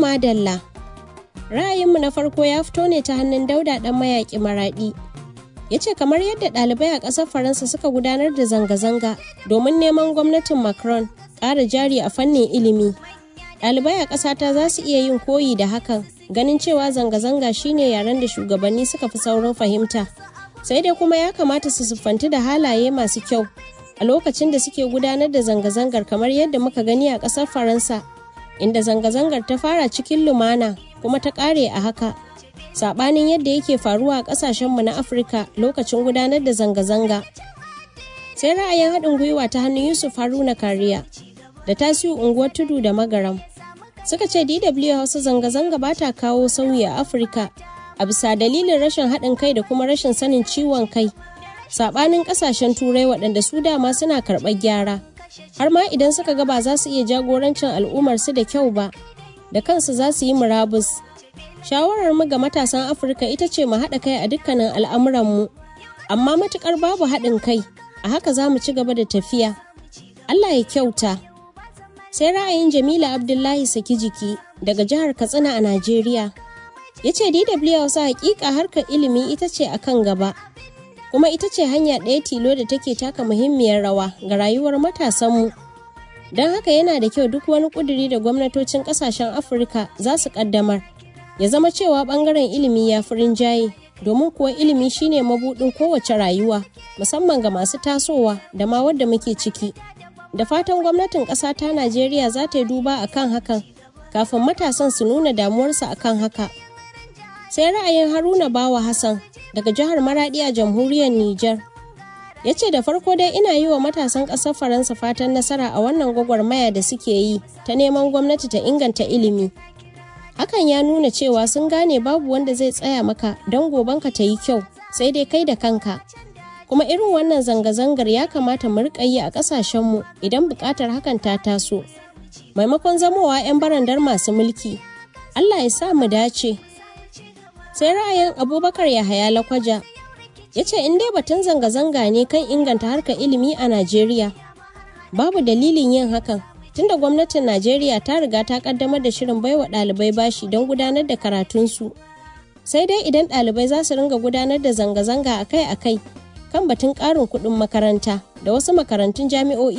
madalla. Ra'ayinmu na farko ya fito ne ta hannun dauda ɗan mayaƙi maraɗi. Ya ce kamar yadda ɗalibai a ƙasar Faransa suka gudanar da zanga-zanga domin neman gwamnatin Macron ƙara jari a fannin ilimi. Ɗalibai a ƙasata za su iya yin koyi da hakan, ganin cewa zanga-zanga shine yaren da shugabanni suka fi saurin fahimta. Sai dai kuma ya kamata su siffanti da halaye masu kyau a lokacin da suke gudanar da zanga-zangar kamar yadda muka gani a ƙasar Faransa, inda zanga-zangar ta fara cikin lumana kuma ta ƙare a haka. Saɓanin yadda yake faruwa a ƙasashenmu na Afirka lokacin gudanar da zanga-zanga. Sai ra'ayin haɗin gwiwa ta hannun Yusuf Haruna Kariya da tasiu unguwar tudu da magaram. Suka ce DW Hausa zanga-zanga ba ta kawo sauyi a Afirka a bisa dalilin rashin haɗin kai da kuma rashin sanin ciwon kai. sabanin kasashen turai waɗanda su dama suna karɓar gyara har ma idan suka ga ba za su iya jagorancin al'ummar su da kyau ba da kansu za su yi murabus shawarar mu ga matasan afirka ita ce mu haɗa kai a dukkanin al'amuranmu amma matukar babu haɗin kai a haka za mu ci gaba da tafiya allah ya kyauta sai ra'ayin jamila abdullahi saki jiki daga jihar katsina a najeriya ya ce dw wasu hakika harkar ilimi ita ce akan gaba kuma ita ce hanya ɗaya tilo da take taka muhimmiyar rawa ga rayuwar matasanmu don haka yana da kyau duk wani ƙuduri da gwamnatocin ƙasashen afirka za su ƙaddamar ya zama cewa ɓangaren ilimi ya fi rinjaye domin kuwa ilimi shine mabuɗin kowace rayuwa musamman ga masu tasowa da ma wadda muke ciki da fatan gwamnatin ƙasa ta najeriya za ta yi duba akan hakan kafin matasan su nuna damuwarsa akan haka sai ra'ayin haruna bawa hassan daga jihar Maradi a jamhuriyar Nijar. Ya ce da farko dai ina yi wa matasan ƙasar Faransa fatan nasara a wannan gwagwarmaya da suke yi ta neman gwamnati ta inganta ilimi. Hakan ya nuna cewa sun gane babu wanda zai tsaya maka don gobanka ta yi kyau sai dai kai da kanka. Kuma irin wannan zanga-zangar ya kamata mu riƙa yi a ƙasashenmu idan buƙatar hakan ta taso. Maimakon zamowa 'yan barandar masu mulki. Allah ya sa mu dace. sai ra'ayin abubakar yahaya lakwaja ya ce in dai batun zanga-zanga ne kan inganta harkar ilimi a najeriya babu dalilin yin hakan tunda gwamnatin najeriya ta riga ta kaddamar da shirin baiwa ɗalibai bashi don gudanar da karatunsu sai dai idan ɗalibai za su ringa gudanar da zanga-zanga akai-akai kan batun ƙarin kuɗin makaranta da wasu makarantun jami'o'i